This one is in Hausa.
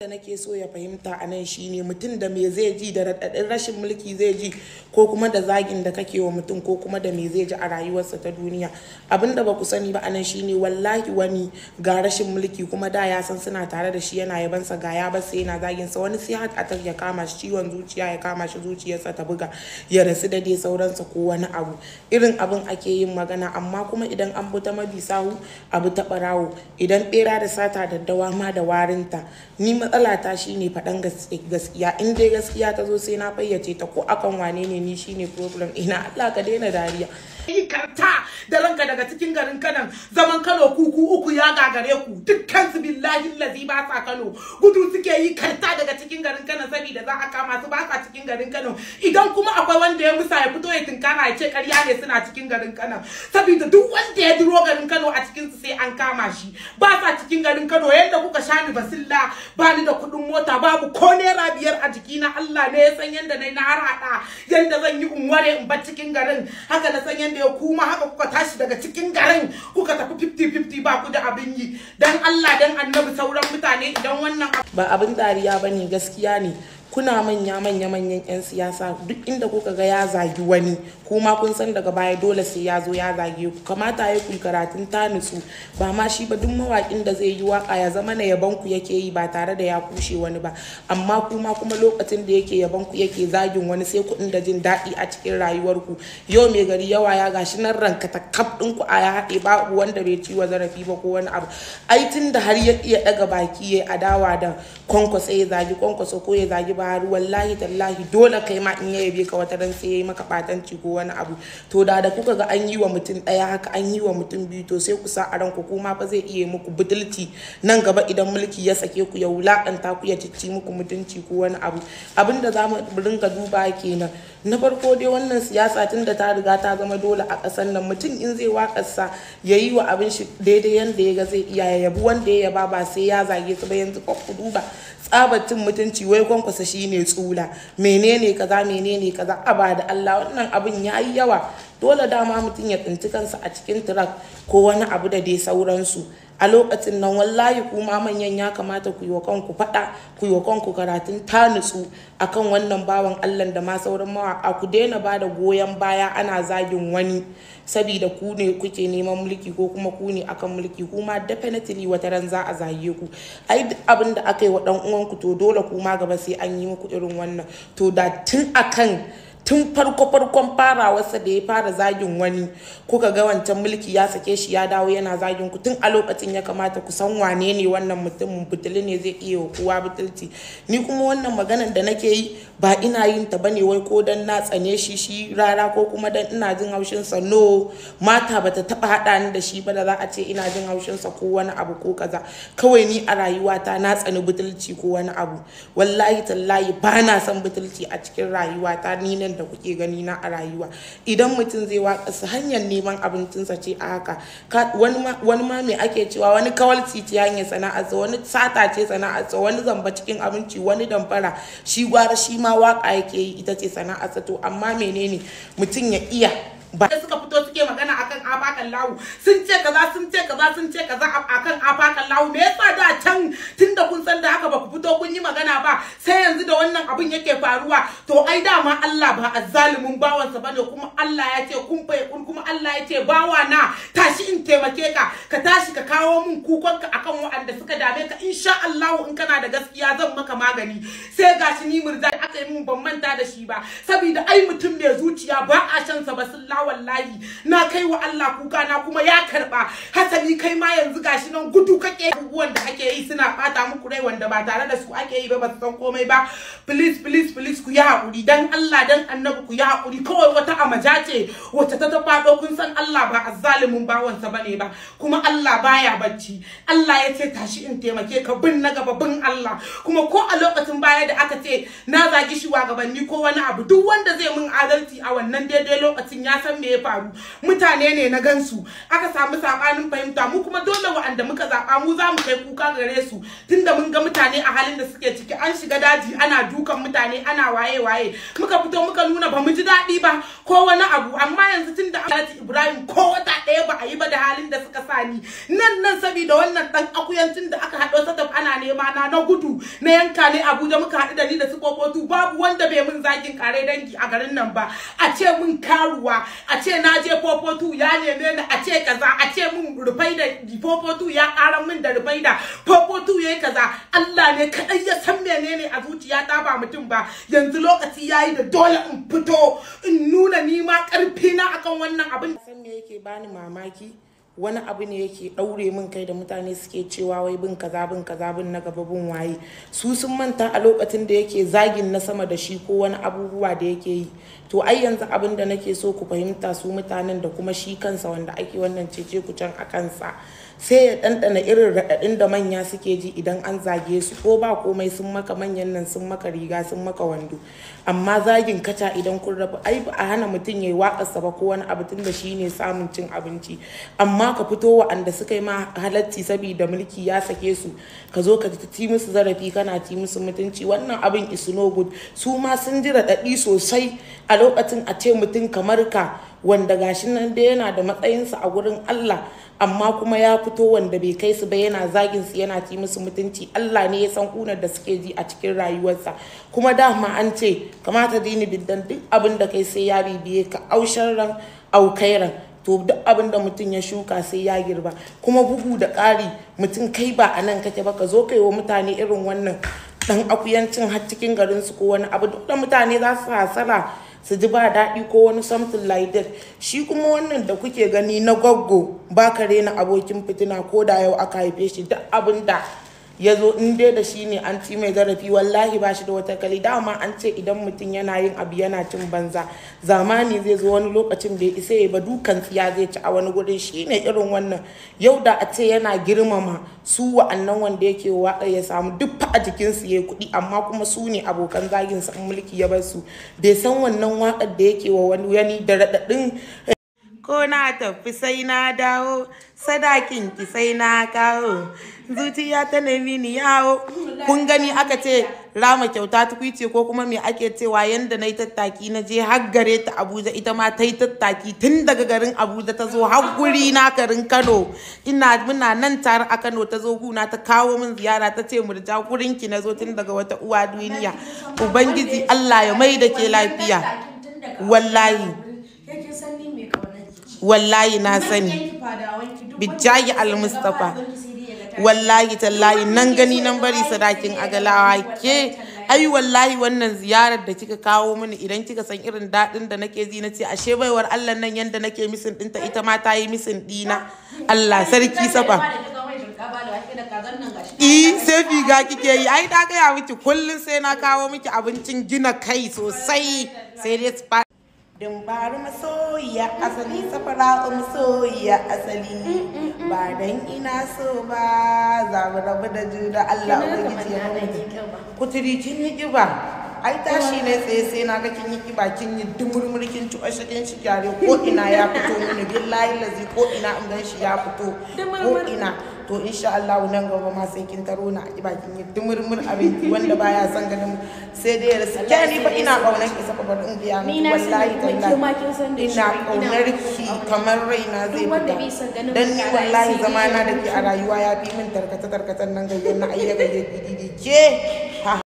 da nake so ya fahimta a nan shine mutum da me zai ji da raɗaɗin rashin mulki zai ji ko kuma da zagin da kake wa mutum ko kuma da me zai ji a rayuwarsa ta duniya abinda ba ku sani ba a nan shine wallahi wani ga rashin mulki kuma da ya san suna tare da shi yana yabansa ga ya bar sai yana zagin sa wani sai haka ya kama shi ciwon zuciya ya kama shi zuciyarsa ta buga ya rasu da dai sauransa ko wani abu irin abin ake yin magana amma kuma idan an bi ta mabi sahu abu ta barawo idan bera da sata daddawa ma da warinta ni matsala ta shine faɗan gaskiya in dai gaskiya ta zo sai na fayyace ta ko akan wane ne ni shine problem ina Allah ka daina dariya yi karta da ranka daga cikin garin kanan zaman kano kuku uku ya gagare ku dukkan su billahi lazi ba sa kano gudu suke yi karta daga cikin garin kano saboda za a kama su ba sa cikin garin kano idan kuma akwai wanda ya musa ya fito ya tinkara ya ce karya ne suna cikin garin kano saboda duk wanda ya duro garin kano a cikin su sai an kama shi ba sa cikin garin kano yadda kuka sha ni basilla ba ni da kuɗin mota babu ko naira biyar a jikina Allah ne ya san yadda na har hada yadda zan yi unware in bar cikin garin haka na san yadda ya kuma haka kuka tashi daga cikin garin kuka tafi 50-50 ba ku da abin yi dan Allah dan annabi sauran mutane idan wannan ba abin dariya bane gaskiya ne kuna manya manya manyan yan siyasa duk inda kuka ga ya zagi wani kuma kun san daga baya dole sai ya zo ya zage ku kamata ya kun karatun ta nutsu ba ma shi ba duk mawakin da zai yi waka ya zama na yaban ku yake yi ba tare da ya kushe wani ba amma kuma kuma lokacin da yake yaban ku yake zagin wani sai ku da jin daɗi a cikin rayuwar ku yau mai gari yawa ya gashi nan ranka ta kaf din ku a ya haɗe babu wanda bai ci wa zarafi ba ko wani abu ai tun da har ya iya daga baki ya adawa da kwankwaso ya zagi kwankwaso ko ya zagi bahari wallahi tallahi dole kai ma in ya yabe ka wata ran sai yayi maka batanci ko wani abu to da da kuka ga an yi wa mutum daya haka an yi wa mutum biyu to sai ku sa a ranku kuma fa zai iya muku butulci nan gaba idan mulki ya sake ku ya wulakanta ku ya cicci muku mutunci ko wani abu abinda za mu ringa duba kenan na farko dai wannan siyasa tun da ta riga ta zama dole a ƙasar nan mutum in zai waƙarsa ya yi wa abin shi daidai yadda ya ga zai iya ya yabi wanda ya yaba ba sai ya zage su ba yanzu ku duba tsabatin mutunci wai kwankwasa shine tsula menene kaza menene kaza aba da Allah wannan abin ya yi yawa dole dama mutum ya tsinci kansa a cikin tirak ko wani abu da dai sauransu a lokacin nan wallahi kuma manyan ya kamata ku yi wa kanku faɗa ku yi wa kanku karatun ta nutsu akan wannan bawan Allah da ma sauran mawaƙa ku daina ba da goyon baya ana zagin wani sabida ku ne kuke neman mulki ko kuma ku ne akan mulki kuma definitely wata ran za a zage ku ai duk abin da aka yi wa dan uwanku to dole kuma gaba sai an yi muku irin wannan to da tun akan tun farko farkon farawarsa da ya fara zagin wani kuka ga wancan mulki ya sake shi ya dawo yana zagin ku tun a lokacin ya kamata ku san wane ne wannan mutumin butuli ne zai iya wa kowa butulci ni kuma wannan maganan da nake yi ba ina yin ta bane wai ko dan na tsane shi shi rara ko kuma dan ina jin haushin sa no mata bata taba hada ni da shi ba da za a ce ina jin haushin sa ko wani abu ko kaza kawai ni a rayuwata na tsani butulci ko wani abu wallahi tallahi ba na son butulci a cikin rayuwata ni nan da kuke gani na a rayuwa idan mutum zai waka su hanyar neman abincinsa ce a haka wani ma me ake cewa wani kawalci ce hanyar sana'arsa wani sata ce sana'arsa wani zamba cikin abinci wani damfara shi gwara shi ma waka yake yi ita ce sana'arsa to amma menene mutum ya iya ba da suka fito suke magana akan afakan lawu sun ce kaza sun ce kaza sun ce kaza akan afakan lawu me yasa da can tunda kun san da haka ba ku fito kun yi magana ba sai yanzu da wannan abin yake faruwa to ai dama Allah ba azzalumin bawansa bane kuma Allah ya ce kun fa kun kuma Allah ya ce bawa na tashi in taimake ka ka tashi ka kawo min kukonka akan waɗanda suka dame ka insha Allah in kana da gaskiya zan maka magani sai gashi ni murza aka yi min ban manta da shi ba saboda ai mutum mai zuciya ba a shan sa ba sun wallahi na kai wa Allah kuka na kuma ya karba hasali kai ma yanzu gashi nan gudu kake abubuwan da ake yi suna bata muku rai wanda ba tare da su ake yi ba ba su san komai ba please please please ku yi hakuri dan Allah dan annabi ku yi hakuri kawai wata amaja ce wacce ta faɗo kun san Allah ba azzalimin bawansa bane ba kuma Allah baya bacci Allah ya ce tashi in taimake ka bin na gaba bin Allah kuma ko a lokacin baya da aka ce na zagi shugabanni ko wani abu duk wanda zai mun adalci a wannan daidai lokacin ya san me ya faru mutane ne na gansu aka samu sabanin fahimta mu kuma dole wa'anda muka zaba mu za mu kai kuka gare su tunda mun ga mutane a halin halin da suke ciki an shiga daji ana dukan mutane ana waye waye muka fito muka nuna ba mu ji daɗi ba ko wani abu amma yanzu tun da Alhaji Ibrahim ko wata ɗaya ba a yi ba da halin da suka sani nan nan saboda wannan ɗan akuyancin da aka haɗo sataf ana nema na na gudu na yanka ne Abuja muka haɗu da ni da su kokotu babu wanda bai mun zagin kare dangi a garin nan ba a ce mun karuwa a ce na je popotu ya neme ni a ce kaza a ce mun rufai da popotu ya ƙara min da rufai da popotu yayi kaza Allah ne kaɗai ya san menene a zuciya ta ba mutum ba yanzu lokaci yayi da dole in fito in nuna ni ma ƙarfi na akan wannan abin san me yake bani mamaki wani abu ne yake ɗaure min kai da mutane suke cewa wai bin kaza bin kaza bin na gaba bin waye su sun manta a lokacin da yake zagin na sama da shi ko wani abubuwa da yake yi to ai yanzu abin da nake so ku fahimta su mutanen da kuma shi kansa wanda ake wannan cece kucan a kansa sai ya ɗanɗana irin raɗaɗin da manya suke ji idan an zage su ko ba komai sun maka manyan nan sun maka riga sun maka wando amma zagin kaca idan kun rabu ai ba a hana mutum ya yi waƙarsa ba ko wani abu tun da shi ne samun cin abinci amma ka fito wa'anda suka yi ma halacci saboda mulki ya sake su ka zo ka ci musu zarafi kana ci musu mutunci wannan abin is no good su ma sun ji raɗaɗi sosai a lokacin a ce mutum kamar ka wanda gashi nan dai yana da matsayinsa a gurin Allah amma kuma ya fito wanda bai kai su ba yana zagin su yana ci musu mutunci Allah ne ya san kunar da suke ji a cikin rayuwarsa kuma dama an ce kamata dini biddan duk abin da kai sai ya bibiye ka aushen ran aukairan to duk abin da mutum ya shuka sai ya girba kuma bugu da ƙari mutum kai ba a nan kake ba ka zo kai wa mutane irin wannan dan akuyancin har cikin garin su ko wani abu duk da mutane za su hasara su ji ba daɗi ko wani something like that shi kuma wannan da kuke gani na gwaggo ba ka rena abokin fitina ko da yau aka haife shi duk abin da ya zo in dai da shi ne an ci mai zarafi wallahi ba shi da wata kali dama an ce idan mutum yana yin abu yana cin banza zamani zai zo wani lokacin da ya isa ya ba dukan tsiya zai ci a wani gurin shi ne irin wannan yau da a ce yana girmama su wa'annan wanda yake waƙar ya samu duk fa a jikinsu ya kuɗi amma kuma su ne abokan zagin sa mulki ya bar su bai san wannan waƙar da yake wa wani yani da raɗaɗin ko na tafi sai na dawo sadakin ki sai na kawo zuciya ta nemi ni yawo kun gani aka ce rama kyauta tukwice ko kuma me ake cewa yanda na yi tattaki na je har gare ta abuja ita ma ta yi tattaki tun daga garin abuja ta zo har guri na garin kano ina muna nan tare a kano ta zo guna ta kawo min ziyara ta ce murja gurin ki na zo tun daga wata uwa duniya ubangiji allah ya mai da ke lafiya wallahi wallahi na sani bijayi al-mustafa wallahi tallahi nan gani nan bari sadakin agalawa ke ai wallahi wannan ziyarar da kika kawo mini idan kika san irin daɗin da nake ji na ce ashe baiwar Allah nan yanda nake misin ɗinta ita ma ta yi misin ɗina Allah sarki safa I sai figa kike yi ai ta gaya miki kullum sai na kawo miki abincin gina kai sosai sai dai Dumbaru masoyiya asali safara masoyiya asali ba dan ina so ba za mu rabu da juna Allah ubangiji ya nuna kuturi kin yi kiba ai tashi ne tsaye sai na ga kin yi kiba kin yi dumurmur kin ci ashirin shi gyare ko ina ya fito mini billahi lazi ko ina in gan shi ya fito ko ina to insha Allah nan gaba ma sai kin taro na a bakin yi dumurmur abinci wanda baya son ganin sai dai rasu ke ni fa ina kaunar ki saka bar in biya miki wallahi tallahi ina kaunar ki kamar raina zai fita dan ni wallahi zamana da ke a rayuwa ya fi min tarkata tarkatan nan gayyar na ayyaka ke